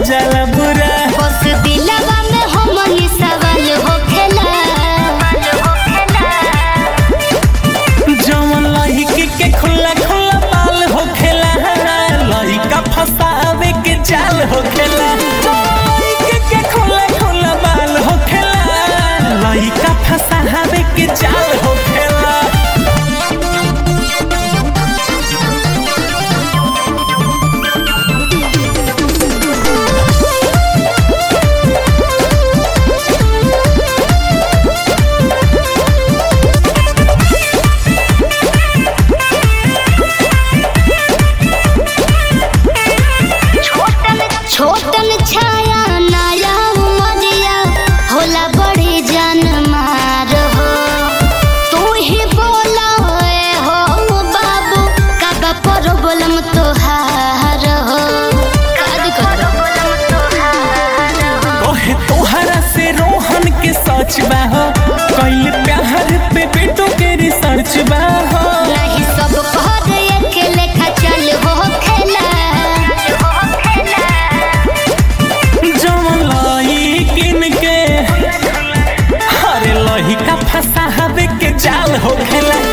जाला बुरा बस दिलवा में हमनी सवाल होखेला जवन लहिकी के खुला खुला बाल होखेला लहिका फसावे के जाल होखेला लहिकी के खुला खुला बाल होखेला लहिका फसावे के जाल होखेला छोटन छाया नया उमरिया होला बड़ी जान मार हो तू ही बोला ए हो बाबू काबा पर बोलम तोहार हो काद कर ओहे तोहरा से रोहन के सच बा हो कइल प्यार पे बेटो के रिसर्च बा हो नहीं सब कहर एक लेखा चल हो खेला जवन लहिकिन के हरे लहिका फसावे के जाल होखेला